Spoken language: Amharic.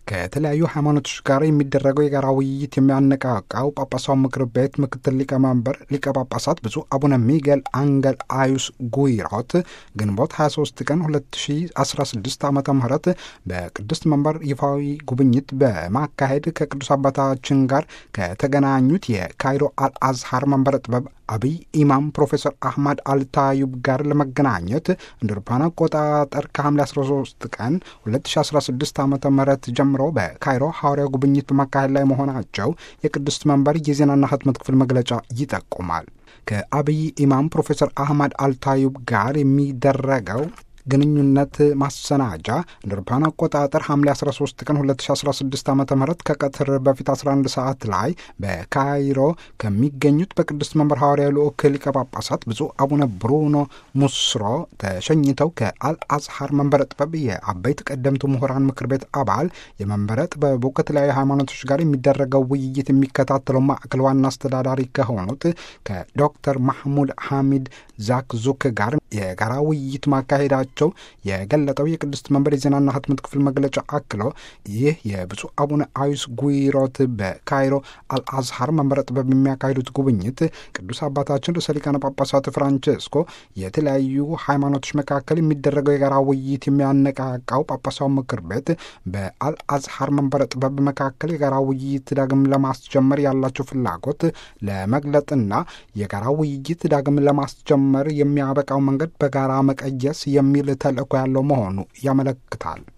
ከተለያዩ ሃይማኖቶች ጋር የሚደረገው የጋራ ውይይት የሚያነቃቃው ጳጳሳው ምክር ቤት ምክትል ሊቀመንበር ሊቀ ጳጳሳት ብፁዕ አቡነ ሚጌል አንገል አዩስ ጉይሮት ግንቦት 23 ቀን 2016 ዓ ም በቅድስት መንበር ይፋዊ ጉብኝት በማካሄድ ከቅዱስ አባታችን ጋር ከተገናኙት የካይሮ አልአዝሃር መንበረ ጥበብ አብይ ኢማም ፕሮፌሰር አህመድ አልታዩብ ጋር ለመገናኘት እንደ አውሮፓውያን አቆጣጠር ከሐምሌ 13 ቀን 2016 ዓ ም ጀምሮ በካይሮ ሐዋርያው ጉብኝት በማካሄድ ላይ መሆናቸው የቅድስት መንበር የዜናና ህትመት ክፍል መግለጫ ይጠቁማል። ከአብይ ኢማም ፕሮፌሰር አህመድ አልታዩብ ጋር የሚደረገው ግንኙነት ማሰናጃ እንደ አውሮፓውያን አቆጣጠር ሐምሌ 13 ቀን 2016 ዓ ም ከቀትር በፊት 11 ሰዓት ላይ በካይሮ ከሚገኙት በቅድስት መንበር ሐዋርያዊ ልዑክ ሊቀ ጳጳሳት ብፁዕ አቡነ ብሩኖ ሙስሮ ተሸኝተው ከአልአዝሃር መንበረ ጥበብ የአበይት ቀደምቱ ምሁራን ምክር ቤት አባል የመንበረ ጥበቡ ከተለያዩ ሃይማኖቶች ጋር የሚደረገው ውይይት የሚከታተለው ማዕከል ዋና አስተዳዳሪ ከሆኑት ከዶክተር ማህሙድ ሐሚድ ዛክ ዙክ ጋር የጋራ ውይይት ማካሄዳቸው ቸው የገለጠው የቅድስት መንበር የዜናና ህትመት ክፍል መግለጫ አክሎ ይህ የብፁዕ አቡነ አዩስ ጉይሮት በካይሮ አልአዝሃር መንበረ ጥበብ የሚያካሂዱት ጉብኝት ቅዱስ አባታችን ርዕሰ ሊቃነ ጳጳሳት ፍራንቼስኮ የተለያዩ ሃይማኖቶች መካከል የሚደረገው የጋራ ውይይት የሚያነቃቃው ጳጳሳው ምክር ቤት በአልአዝሃር መንበረ ጥበብ መካከል የጋራ ውይይት ዳግም ለማስጀመር ያላቸው ፍላጎት ለመግለጥና የጋራ ውይይት ዳግም ለማስጀመር የሚያበቃው መንገድ በጋራ መቀየስ የሚል ተልእኮ ያለው መሆኑ ያመለክታል።